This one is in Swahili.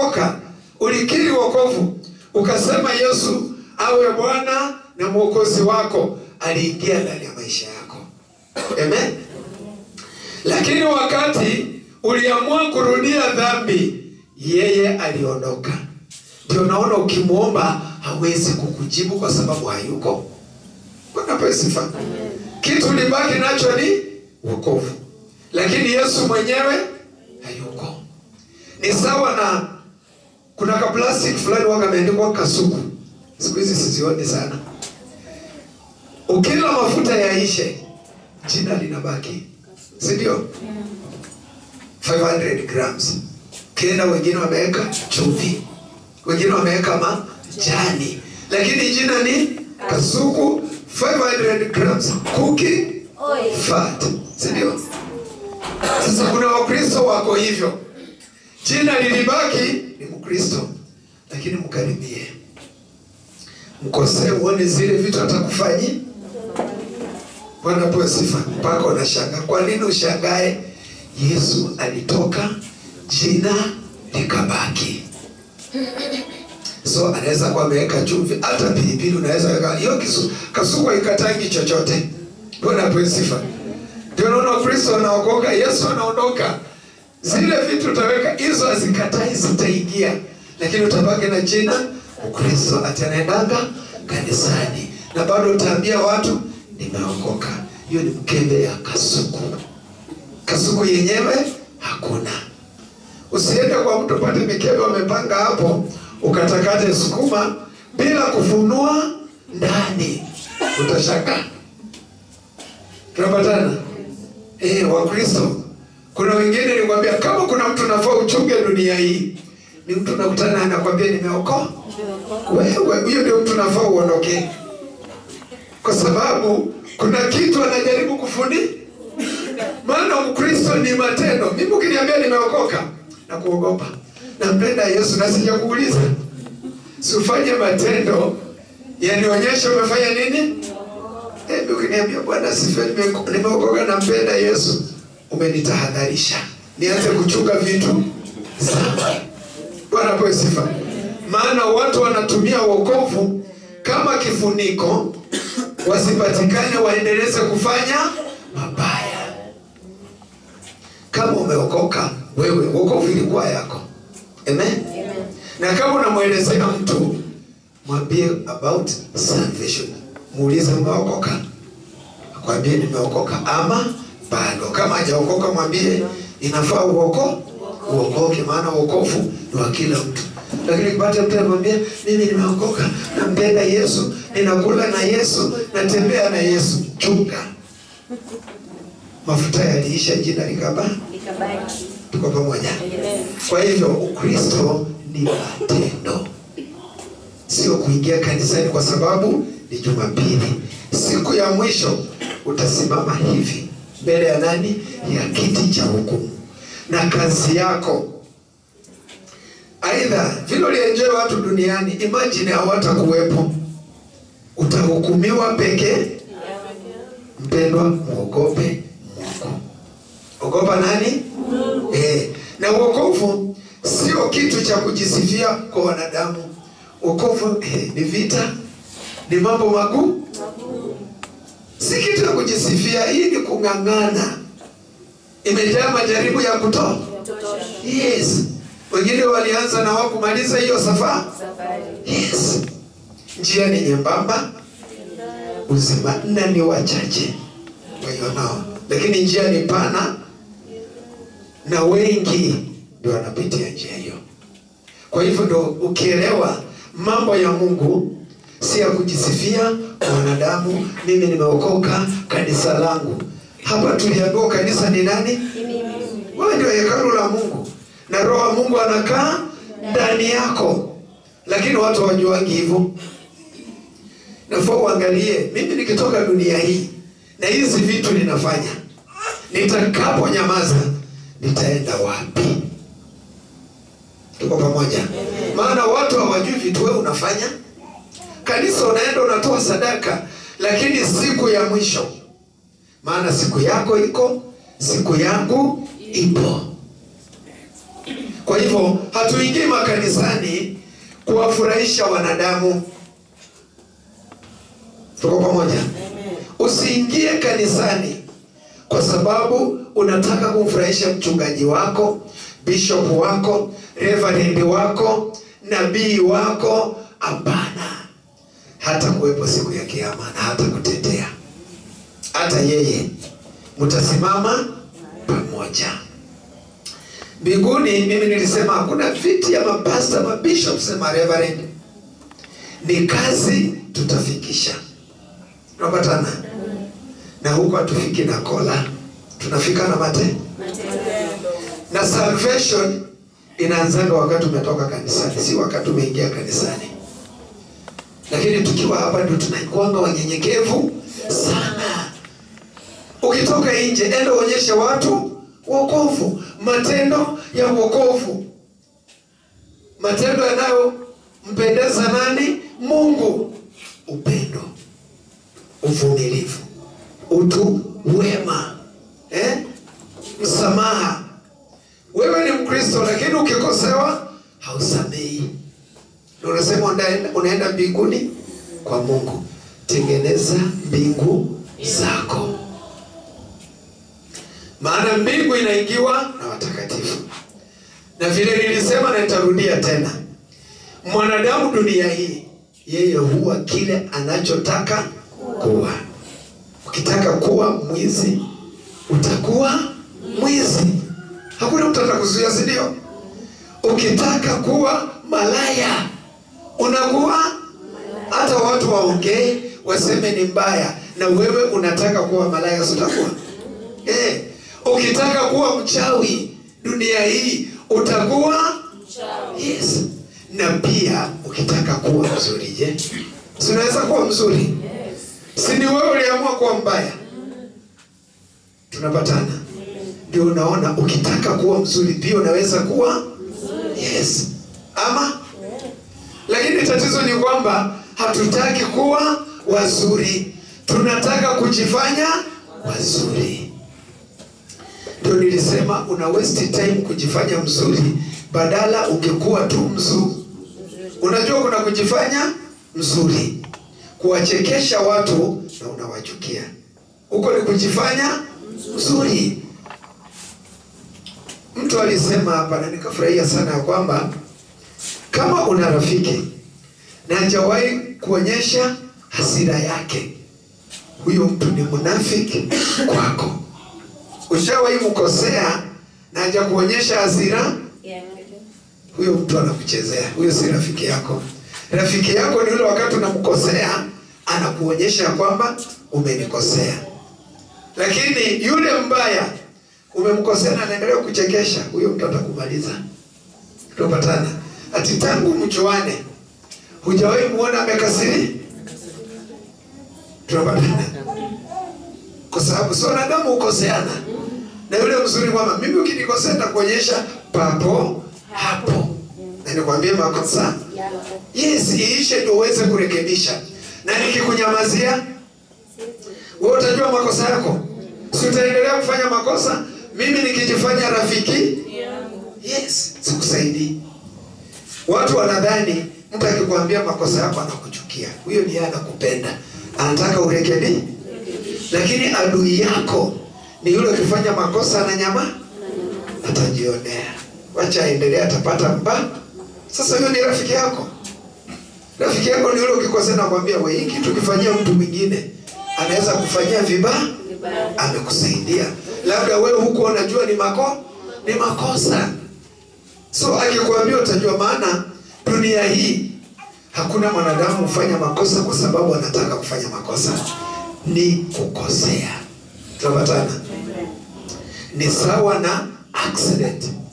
umeokoka, ulikiri wokovu, ukasema Yesu awe Bwana na mwokozi wako, aliingia ndani ya maisha yako. Amen. Lakini wakati uliamua kurudia dhambi, yeye aliondoka. Ndio naona ukimwomba hawezi kukujibu kwa sababu hayuko. Bwana pewe sifa. Kitu ulibaki nacho ni wokovu, lakini Yesu mwenyewe hayuko. Ni sawa na kuna ka plastic fulani waka ameandikwa kasuku, siku hizi sizioni sana. Ukila mafuta yaishe, jina linabaki, si ndio? 500 grams. Kila wengine wameweka chumvi, wengine wameweka majani, lakini jina ni kasuku 500 grams cooking fat, si ndio? Sasa kuna Wakristo wako hivyo, jina lilibaki ni Mkristo, lakini mkaribie, mkosee, uone zile vitu atakufanyia. Bwana pewe sifa. Mpaka unashangaa. Kwa nini ushangae? Yesu alitoka, jina likabaki. So anaweza kuwa ameweka chumvi, hata pilipili unaweza weka hiyo kisu, kasuku ikatangi chochote. Bwana pewe sifa. Ndio naona Kristo wanaokoka, Yesu anaondoka, zile vitu utaweka hizo hazikatai, zitaingia, lakini utabaki na jina Ukristo. Atanaendanga kanisani na bado utaambia watu nimeokoka. Hiyo ni mkebe ya kasuku. Kasuku yenyewe hakuna. Usiende kwa mtu pate mikebe wamepanga hapo, ukatakate sukuma bila kufunua ndani, utashangaa. Tunapatana eh, Wakristo. Kuna wengine nikwambia, kama kuna mtu nafaa uchunge dunia hii, ni mtu nakutana anakwambia nimeokoka. Wewe huyo ndio mtu nafaa uondoke, kwa sababu kuna kitu anajaribu kufundi. Maana Ukristo ni matendo. Mimi ukiniambia nimeokoka na kuogopa, nampenda Yesu na sijakuuliza, sifanye matendo yanionyesha umefanya nini. Hebu ukiniambia Bwana sifiwe, nime- nimeokoka nampenda Yesu, umenitahadharisha nianze kuchunga vitu sana. Bwana pewe sifa. Maana watu wanatumia wokovu kama kifuniko, wasipatikane waendeleze kufanya mabaya. Kama umeokoka wewe, wokovu ilikuwa yako. Amen. Na kama unamwelezea mtu, mwambie about salvation, muulize umeokoka, akwambie nimeokoka ama bado. Kama hajaokoka mwambie inafaa uoko uokoke, maana wokovu ni wa kila mtu. Lakini kipata mtu anamwambia mimi nimeokoka, nampenda Yesu, ninakula na Yesu, natembea na Yesu, chunga. Mafuta yaliisha, jina likaba. Tuko pamoja? Kwa hivyo Ukristo ni matendo, sio kuingia kanisani kwa sababu ni Jumapili. Siku ya mwisho utasimama hivi mbele ya nani? Ya kiti cha hukumu, na kazi yako aidha vile ulienjoy watu duniani, imagine hawatakuwepo, utahukumiwa pekee. Mpendwa, mwogope Mungu. Ogopa nani? Eh, na wokovu sio kitu cha kujisifia kwa wanadamu. Wokovu eh, ni vita, ni mambo magumu, si kitu ya kujisifia. Hii ni kung'ang'ana, imejaa majaribu ya kutoa. Yes, wengine walianza na hawakumaliza hiyo safari. Yes, njia ni nyembamba, uzima na ni wachache waionao, lakini njia ni pana na wengi ndio wanapitia njia hiyo. Kwa hivyo ndo ukielewa mambo ya Mungu si ya kujisifia kwa wanadamu. Mimi nimeokoka, kanisa langu hapa. Tuliambiwa kanisa ni nani? Wewe ndio hekalu la Mungu na Roho wa Mungu anakaa ndani yako, lakini watu hawajuangi hivyo. Nafaa uangalie, mimi nikitoka dunia hii na hizi vitu ninafanya, nitakapo nyamaza nitaenda wapi? Tuko pamoja? Maana watu hawajui vitu wewe unafanya. Kanisa unaenda unatoa sadaka, lakini siku ya mwisho, maana siku yako iko, siku yangu ipo. Kwa hivyo hatuingii makanisani kuwafurahisha wanadamu. Tuko pamoja? Usiingie kanisani kwa sababu unataka kumfurahisha mchungaji wako, bishop wako, reverend wako, nabii wako. Hapana, hata kuwepo siku ya Kiyama na hata kutetea hata yeye, mtasimama pamoja mbinguni. Mimi nilisema hakuna viti ya mapasta, mabishops na mareverend, ni kazi tutafikisha. Tunapatana na huko, hatufiki na kola, tunafika na mate na salvation inaanzanga wakati umetoka kanisani, si wakati umeingia kanisani. Lakini tukiwa hapa ndio tunakuanga wanyenyekevu sana. Ukitoka nje, enda uonyeshe watu wokovu, matendo ya wokovu, matendo yanayompendeza nani? Mungu, upendo, uvumilivu, utu wema, eh? msamaha. Wewe ni Mkristo, lakini ukikosewa hausamehi, ndio unasema unaenda, unaenda mbinguni kwa Mungu. Tengeneza mbingu zako maana mbingu inaingiwa na watakatifu. Na vile nilisema na nitarudia tena, mwanadamu dunia hii, yeye huwa kile anachotaka kuwa. Ukitaka kuwa mwizi, utakuwa mwizi, hakuna mtu atakuzuia, si ndio? Ukitaka kuwa malaya, unakuwa hata watu waongee waseme ni mbaya, na wewe unataka kuwa malaya, si utakuwa eh? Ukitaka kuwa mchawi dunia hii utakuwa yes. Na pia ukitaka kuwa mzuri, je, si unaweza kuwa mzuri? Si ni wewe uliamua kuwa mbaya? Tunapatana? Ndio unaona, ukitaka kuwa mzuri pia unaweza kuwa yes, ama lakini tatizo ni kwamba hatutaki kuwa wazuri, tunataka kujifanya wazuri. Ndio nilisema una waste time kujifanya mzuri, badala ungekuwa tu mzuri. Unajua kuna kujifanya mzuri, kuwachekesha watu na unawachukia, huko ni kujifanya mzuri. Mtu alisema hapa na nikafurahia sana ya kwamba kama una rafiki na hajawahi kuonyesha hasira yake, huyo mtu ni mnafiki kwako. Ushawahi mkosea na haja kuonyesha hasira, huyo mtu anakuchezea. Huyo si rafiki yako. Rafiki yako ni yule wakati unamkosea anakuonyesha kwamba umenikosea, lakini yule mbaya umemkosea na anaendelea kuchekesha, huyo mtu atakumaliza. Tunapatana ati tangu mjuane hujawahi muona amekasiri. Tunapatana kwa sababu si wanadamu hukoseana, na yule mzuri kwamba mimi ukinikosea nitakuonyesha papo hapo, na nikwambie makosa yes, iishe ndio uweze kurekebisha, na nikikunyamazia wewe utajua makosa yako, si utaendelea kufanya makosa. Mimi nikijifanya rafiki yes, sikusaidii. Watu wanadhani mtu akikwambia makosa yako anakuchukia, huyo ni yeye anakupenda, anataka urekebi. Lakini adui yako ni yule ukifanya makosa na nyama atajionea, wacha aendelee, atapata mba. Sasa huyo ni rafiki yako. Rafiki yako ni yule ukikosea, nakwambia wewe, hiki tukifanyia mtu mwingine anaweza kufanyia vibaya, amekusaidia labda wewe huko unajua ni mako ni makosa so akikwambia utajua. Maana dunia hii hakuna mwanadamu hufanya makosa kwa sababu anataka kufanya makosa, ni kukosea. Tunapatana? Ni sawa na accident.